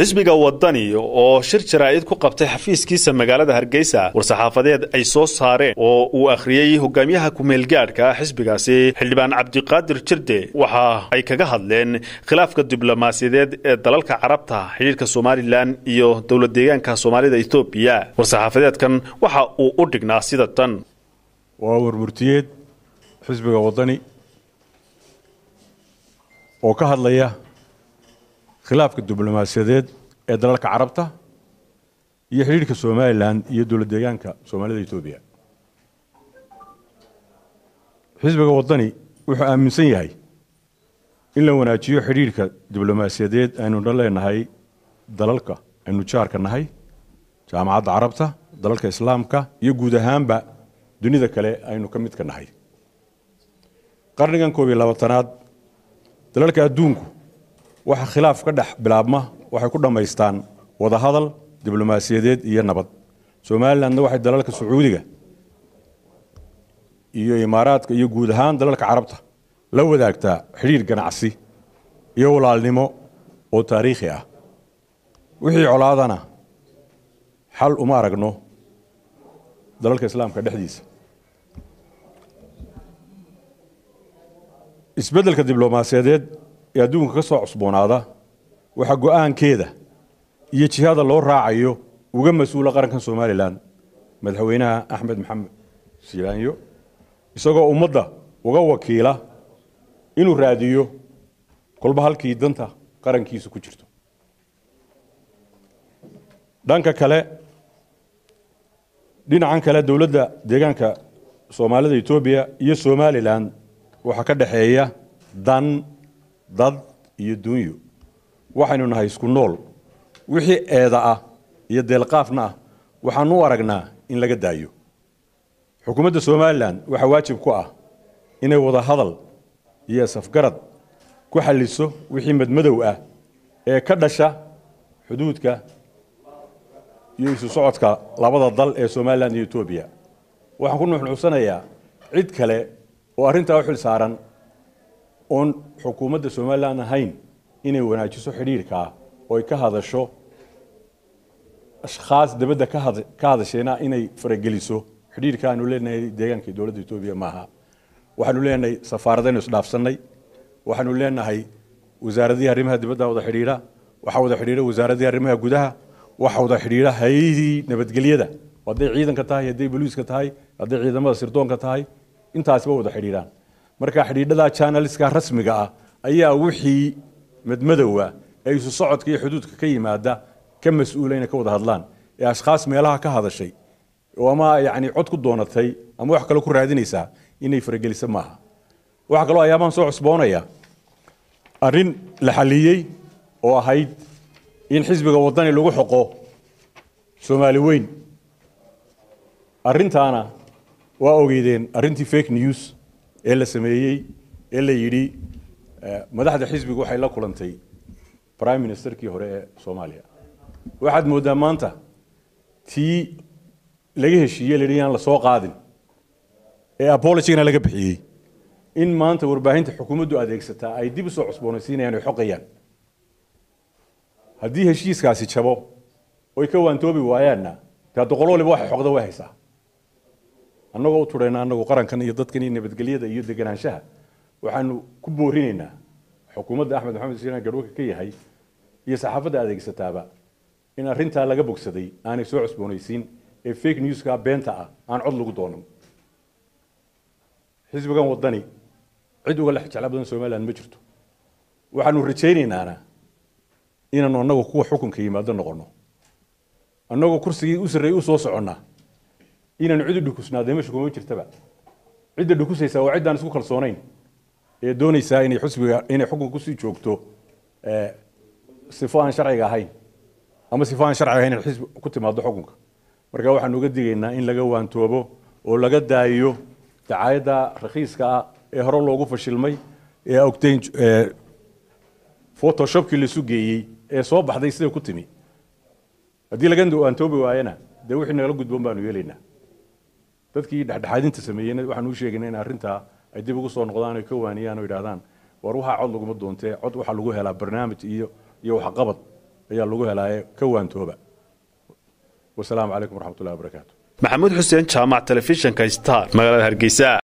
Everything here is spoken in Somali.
xisbiga wadani oo shir jaraa'id ku qabtay xafiiskiisa magaalada hargeysa war-saxaafadeed ay soo saareen oo uu akhriyey hogaamiyaha ku-meelgaadhka xisbigaasi xildhibaan cabdiqaadir jirde waxa ay kaga hadleen khilaafka diblomaasiyadeed ee dalalka carabta xidhiirka somalilan iyo dowlad deegaanka soomaalida etoobiya war-saxaafadeedkan waxa uu u dhignaa sida tan waa warmurtiyeed xisbiga wadani oo ka hadlaya khilaafka diblomaasiyadeed ee dalalka carabta iyo xidhiirhka somalilan iyo dowlad deegaanka soomaalida etoobiya xisbiga wadani wuxuu aaminsan yahay in la wanaajiyo xidhiirhka diblomaasiyadeed aynu dhan leenahay dalalka aynu jaarka nahay jaamacadda carabta dalalka islaamka iyo guud ahaanba dunida kale aynu ka midka nahay qarnigan koob iyo labaatanaad dalalka adduunku waxa khilaaf ka dhex bilaabma waxay ku dhammaystaan wadahadal diblomaasiyadeed iyo nabad somalilandna waxay dalalka sacuudiga iyo imaaraadka iyo guud ahaan dalalka carabta la wadaagtaa xidhiir ganacsi iyo walaalnimo oo taariikhi ah wixii colaadana xal uma aragno dalalka islaamka dhexdiisa isbeddelka diblomaasiyadeed ee adduunka ka soo cusboonaada waxaa go-aankeeda iyo jihada loo raacayo uga mas-uula qarankan somalilan madaxweynaha axmed maxamed silaanyo isagoo ummadda uga wakiila inuu raadiyo kolba halkii danta qarankiisu ku jirto dhanka kale dhinacan kale dowladda deegaanka soomaalida etoobiya iyo somalilan waxaa ka dhexeeya dan dad iyo dunyo waxaynu nahay isku nool wixii eeda ah iyo deelqaafna ah waxaanu u aragnaa in laga daayo xukuumadda somalilan waxaa waajib ku ah inay wada hadal iyo safgarad ku xalliso wixii madmadow ah ee ka dhasha xuduudka iyo isu socodka labada dal ee somalilan iyo etoobiya waxaan ku nuxnuxsanayaa cid kale oo arrintaa u xil saaran oon xukuumadda somalilan ahayn inay wanaajiso xidhiirkaa oo ay ka hadasho ashkhaas dabadda ka hadasheena inay farageliso xidhiirka aanu leenahay deegaanka dowladda etoobiya maaha waxaanu leenahay safaaradaynu isdhaafsannay waxaanu leenahay wasaaradihii arrimaha dibadda wada xidhiidha waxaa wada xidhiidha wasaaradihii arrimaha gudaha waxa wada xidhiidha hay-adihii nabadgelyada hadday ciidanka tahay hadday boliiska tahay hadday ciidamada sirdoonka tahay intaasiba wada xidhiidhaan marka xidhiidhada janaliska rasmiga ah ayaa wixii madmadowa ee isu socodka iyo xuduudka ka yimaada ka mas-uula inay ka wada hadlaan ee ashkhaas meelaha ka hadashay oo ama yani cod ku doonatay ama wax kale ku raadinaysaa inay farageliso maaha waxaa kaloo ayaabaan soo cusboonaya arrin la xaliyey oo ahayd in xisbiga wadani lagu xoqo soomaali weyn arrintaana waa ogeydeen arrintii fake news ee la sameeyey ee la yidhi madaxda xisbigu waxay la kulantay prime ministerkii hore ee soomaaliya waxaad mooddaa maanta tii laga heshiiye la yidhi yaan la soo qaadin ee abologigana laga bixiyey in maanta warbaahinta xukuumaddu adeegsataa ay dib u soo cusboonaysiinayaan oy xoqayaan haddii heshiiskaasi jabo oy ka waantoobi waayaanna dee doqol waliba waxay xoqda way haysaa annagoo u turayna annagu qarankan iyo dadkan iyo nabadgelyada iyo deganaanshaha waxaanu ku boorinaynaa xukuumadda axmed maxamed siiraan garhwaka ka yahay iyo saxaafadda adeegsataaba in arrintaa laga bogsaday aanay soo cusboonaysiin ee fake newska beenta ah aan cod lagu doonan xisbigan wadani cid uga lex jecla badan somaliland ma jirto waxaanu rajaynaynaan inaanu annagu kuwa xukunka yimaado noqono annagoo kursigii u sarreeyey u soo soconnaa inaanu cid u dhukusnaadee meesha kuma jirtaba cidda dhukusaysaa waa ciddaan isku kalsoonayn ee doonaysaa inay xusbiga inay xukunka kusii joogto sifo aan sharciga ahayn ama sifo aan sharciga ahayn inay xisbi ku timaado xukunka marka waxaanu uga digaynaa in laga waantoobo oo laga daayo dacaayadda rakhiiska ah ee hore loogu fashilmay ee ogtayn photoshopkii laisu geeyey ee soo baxday siday ku timi haddii laga waantoobi waayana dee wixii nagala gudboon baanu yeelaynaa dadkii dhexdhexaadinta sameeyeyna waxaan u sheegaynaa in arrintaa ay dib ugu soo noqdaan oy ka waaniyaan oo yidhahdaan war waxaa cod laguma doontee cod waxaa lagu helaa barnaamij iyo iyo waxqabad ayaa lagu helaaye ka waantooba wasalaamu calaykum waraxmatullahi wabarakaatu maxamuud xuseen jaamac telefishinka star magaalada hargeysa